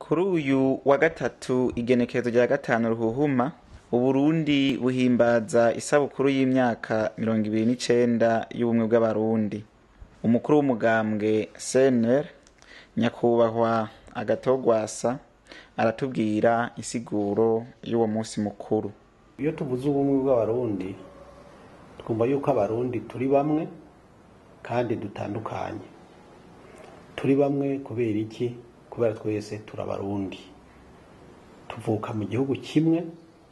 kuri uyu wa gatatu igenekerezo rya gatanu ruhuhuma uburundi buhimbaza isabukuru y'imyaka mirongo ibiri n'icenda y'ubumwe bw'abarundi umukuru w'umugambwe cnr nyakubahwa agatogwasa aratubwira insiguro y'uwo munsi mukuru iyo tuvuze ubumwe bw'abarundi twumva yuko abarundi turi bamwe kandi dutandukanye turi bamwe kubera iki kubera twese turabarundi tuvuka mu gihugu kimwe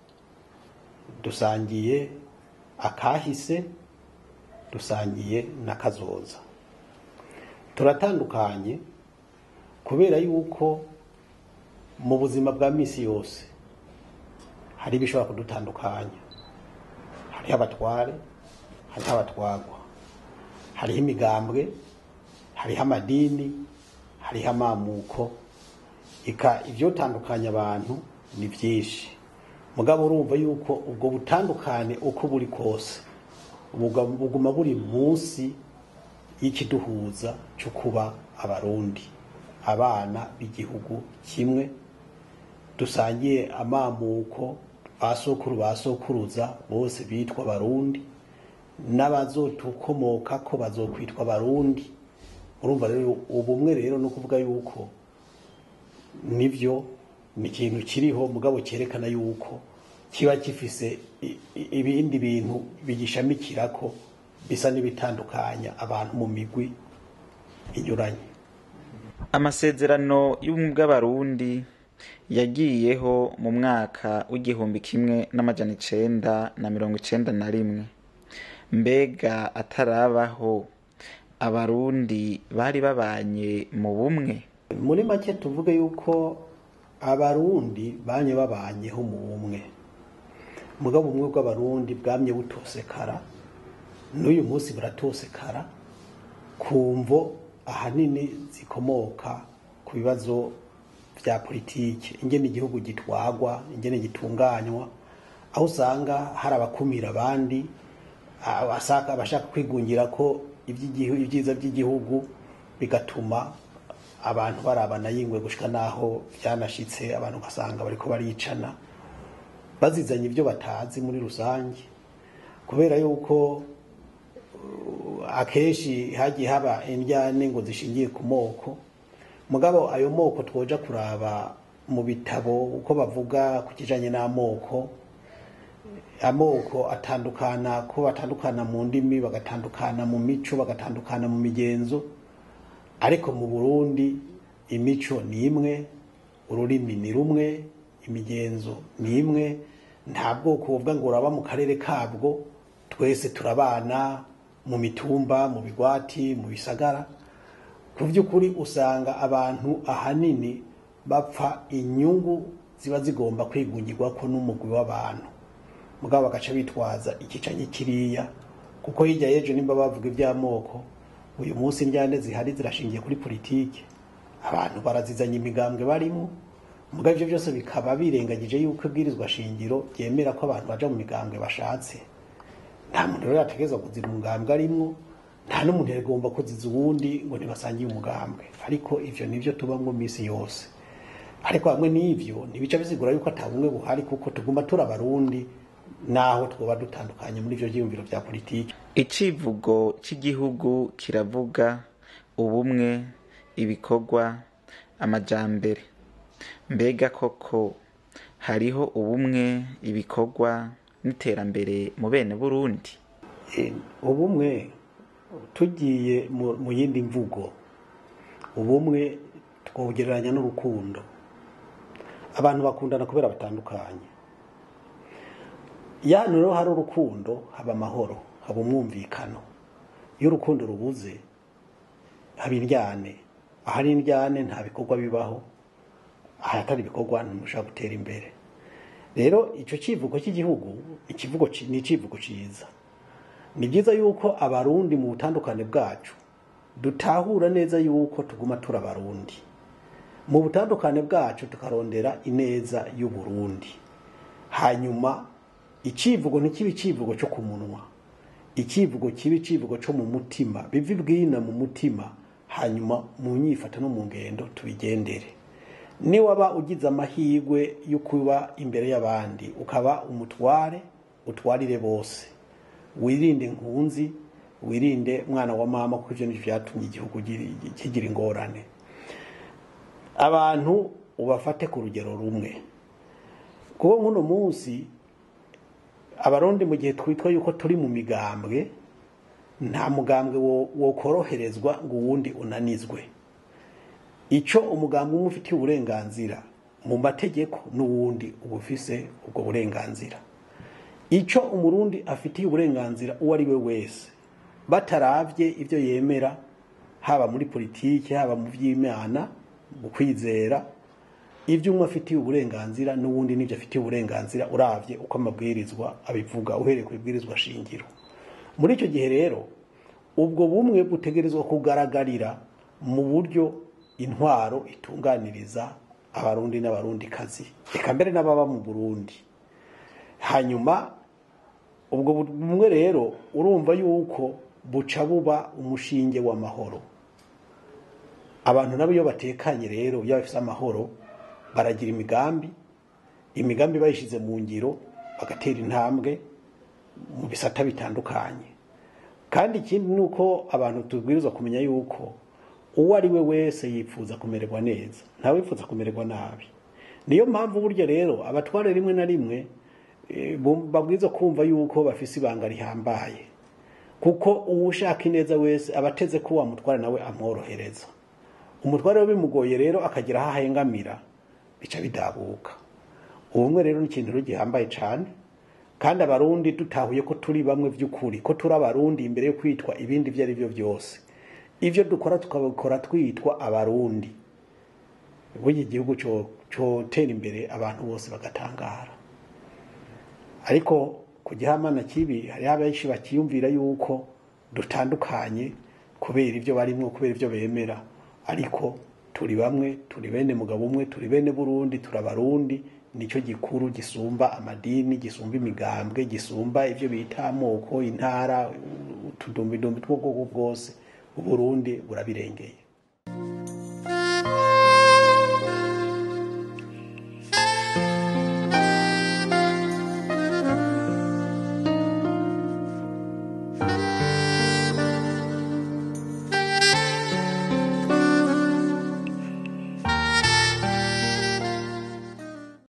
dusangiye akahise dusangiye n'akazoza turatandukanye kubera yuko mu buzima bwa misi yose hari ibishobora kudutandukanya hariho abatware hariho abatwagwa hariho imigambwe hariho amadini hariho amamuko ika ivyotandukanya abantu ni vyinshi mugabo urumva yuko ubwo butandukane uko buri kose buga- buguma buri munsi y'ikiduhuza cyo kuba abarundi abana b'igihugu kimwe dusangiye amamuko basokuru basokuruza bose bitwa barundi n'abazotukomoka ko bazokwitwa barundi urumva rero ubumwe rero no kuvuga yuko nivyo ni ikintu kiriho mugabo cyerekana yuko kiba gifise i- i- ibindi bintu bigishamikirako bisa n'ibitandukanya abantu mu migwi inyuranye amasezerano y'ubumwe bw'abarundi yagiyeho mu mwaka w'igihumbi kimwe n'amajana icenda na mirongo icenda na rimwe mbega atarabaho abarundi bari babanye mu bumwe muri make tuvuge yuko abarundi banye babanyeho mu bumwe mugabo ubumwe bw'abarundi bwamye butosekara n'uyu munsi buratosekara ku mvo ahanini zikomoka ku bibazo vya politike ingene igihugu gitwagwa ingene gitunganywa aho usanga hari abakumira abandi abashaka abashaka kwigungira ko ivy'igihu- ibyiza by'igihugu bigatuma abantu barabana yingwe gushika naho byanashitse abantu ugasanga bariko baricana bazizanye ibyo batazi muri rusange kubera yuko uh, akenshi hagiye haba indyane ngo zishingiye ku moko mugabo ayo moko twoja kuraba mu bitabo uko bavuga ku kijanye n'amoko amoko atandukana ko batandukana mu ndimi bagatandukana mu mico bagatandukana mu migenzo ariko mu burundi imico ni imwe ururimi ni rumwe imigenzo ni imwe nta bwoko buvuga ngo uraba mu karere kabwo twese turabana mu mitumba mu bigwati mu bisagara ku by'ukuri usanga abantu ahanini bapfa inyungu ziba zigomba kwigungirwa ko n'umugwi w'abantu mugabo bagaca bitwaza ikicanye kiriya kuko hirya y'ejo nimba bavuga iby'amoko uyu munsi indyane zihari zirashingiye kuri politike abantu barazizanya imigambwe barimo mugabo ibyo byose bikaba birengagije yuko ibwirizwa shingiro ryemera ko abantu baja mu migambwe bashatse nta muntu rero yategerezwa kuzira umugambwe arimwo nta n'umuntu yagomba kuziza uwundi ngo ntibasangiye umugambwe ariko ivyo nivyo tubamwo misi yose ariko hamwe n'ivyo ntibica bisigura yuko ata bumwe buhari kuko tuguma turi abarundi naho twoba dutandukanye muri ivyo vyiyumviro vya politiki icivugo cy'igihugu kiravuga ubumwe ibikorwa amajambere mbega koko hariho ubumwe ibikorwa n'iterambere mu bene burundi Eh, ubumwe tugiye mu mu yindi mvugo ubumwe twawugereranya n'urukundo abantu bakundana kubera batandukanye iyo ahantu rero hari urukundo haba amahoro haba umwumvikano iyo urukundo rubuze haba indyane ahari indyane nta bikorwa bibaho ahatari ibikorwa ntimushobora gutera imbere rero icyo kivugo cy'igihugu ikivugo ci- ni icivugo ciza ni byiza yuko abarundi mu butandukane bwacu dutahura neza yuko tuguma turi abarundi mu butandukane bwacu tukarondera ineza y'uburundi hanyuma icivugo ntikibe icivugo cyo ku munwa icivugo kibe icivugo cyo mu mutima bive bwina mu mutima hanyuma mu nyifato no mu ngendo tubigendere niwaba ugize amahirwe yo kuba imbere y'abandi ukaba umutware utwarire bose wirinde nkunzi wirinde mwana wa mama kuko ivyo nivyo vyatumye igihugu giri- kigira ingorane abantu ubafate ku rugero rumwe kuko nk'uno munsi abarundi mu gihe twitwa yuko turi mu migambwe nta mugambwe wo- wokoroherezwa ngo uwundi unanizwe icyo umugambwe umwe ufitiye uburenganzira mu mategeko n'uwundi uba ufise ubwo burenganzira icyo umurundi afitiye uburenganzira uwo ari we wese bataravye ibyo yemera haba muri politiki haba mu by'imana mu kwizera ibyo umwe afitiye uburenganzira n'uwundi n'ibyo afitiye uburenganzira uravye uko amabwirizwa abivuga uhereye ku ibwirizwa shingiro muri icyo gihe rero ubwo bumwe butegerezwa kugaragarira mu buryo intwaro itunganiriza abarundi n'abarundikazi reka mbere n'ababa mu burundi hanyuma ubwo bumwe rero urumva yuko buca buba umushinge w'amahoro abantu nabo iyo batekanye rero iyo bafite amahoro baragira imigambi imigambi bayishyize mu ngiro bagatera intambwe mu bisata bitandukanye kandi ikindi ni uko abantu tubwirizwa kumenya yuko uwo ari we wese yifuza kumererwa neza ntawe wifuza kumererwa nabi niyo mpamvu burya rero abatware rimwe na rimwe eh, bum- babwirizwa kumva yuko bafise ibanga rihambaye kuko uwushaka ineza wese aba ateze ko wamutwara nawe amworohereza umutware we bimugoye rero akagira aho ahengamira bica bidabuka ubumwe rero ni ikintu rero gihambaye cyane kandi abarundi dutahuye ko turi bamwe by'ukuri ko turi abarundi imbere yo kwitwa ibindi ibyo ari byo byose ibyo dukora tukabikora twitwa abarundi burya igihugu cyo- cyotera imbere abantu bose bagatangara ariko ku gihamana kibi hariho abenshi bakiyumvira yuko dutandukanye kubera ibyo barimwo kubera ibyo bemera ariko turi bamwe turi bene mugabo umwe turi bene burundi turi abarundi nicyo gikuru gisumba amadini gisumba imigambwe gisumba ibyo bita amoko intara utudumbidumbi tw'ubwoko bwose uburundi burabirengeye